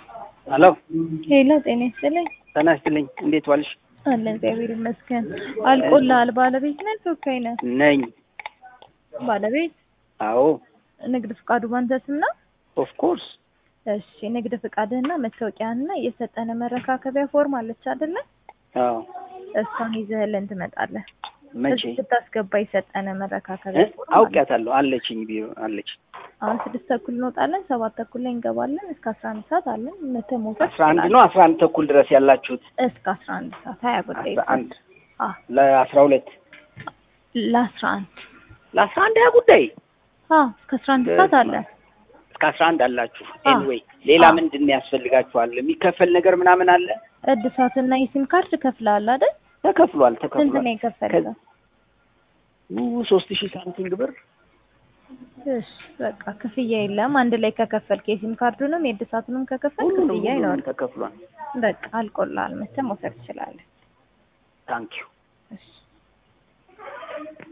ሄሎ ሄሎ ጤና ይስጥልኝ። ጤና ይስጥልኝ። እንዴት ዋልሽ? አለ እግዚአብሔር ይመስገን። አልቆልሃል። ባለቤት ነህ ተወካይ ነህ? ነኝ። ባለቤት አዎ ንግድ ፍቃዱ ባንተ ስም ነው? ኦፍ ኮርስ። እሺ ንግድ ፍቃድህና መታወቂያህና የሰጠነ መረካከቢያ ፎርም አለች አይደለ? አዎ እሷን ይዘህልን ትመጣለህ። መቼ? እዚህ ስታስገባ የሰጠነ መረካከቢያ እ? ፎርም አለ። አውቄያታለሁ። አለችኝ ቢሮ አለች። አሁን ስድስት ተኩል እንወጣለን፣ ሰባት ተኩል ላይ እንገባለን። እስከ አስራ አንድ ሰዓት አለን። መተህ መውሰድ አስራ አንድ ትችላለህ። ነው አስራ አንድ ተኩል ድረስ ያላችሁት? እስከ አስራ አንድ ሰዓት ሀያ ጉዳይ አስራ አንድ አዎ ለአስራ ሁለት ለአስራ አንድ ለአስራ አንድ ያ ጉዳይ አዎ እስከ አስራ አንድ ሰዓት አለ። እስከ አስራ አንድ አላችሁ። አዎ። ኤኒዌይ ሌላ አዎ። ምንድን ነው ያስፈልጋችኋል? የሚከፈል ነገር ምናምን አለ? እድሳትና የሲም ካርድ ከፍለሃል አይደል? ተከፍሏል ስንት ተከፍሏል። ነው የከፈልከው? ው ሶስት ሺህ ሳምቲንግ ብር እሺ በቃ ክፍያ የለም። አንድ ላይ ከከፈልክ የሲም ካርዱንም የእድሳቱንም ከከፈልክ ሁሉንም ክፍያ ሁሉንም ይኖራል። ተከፍሏል። በቃ አልቆልሃል። መተህ መውሰድ ትችላለህ። ታንኪዩ እሺ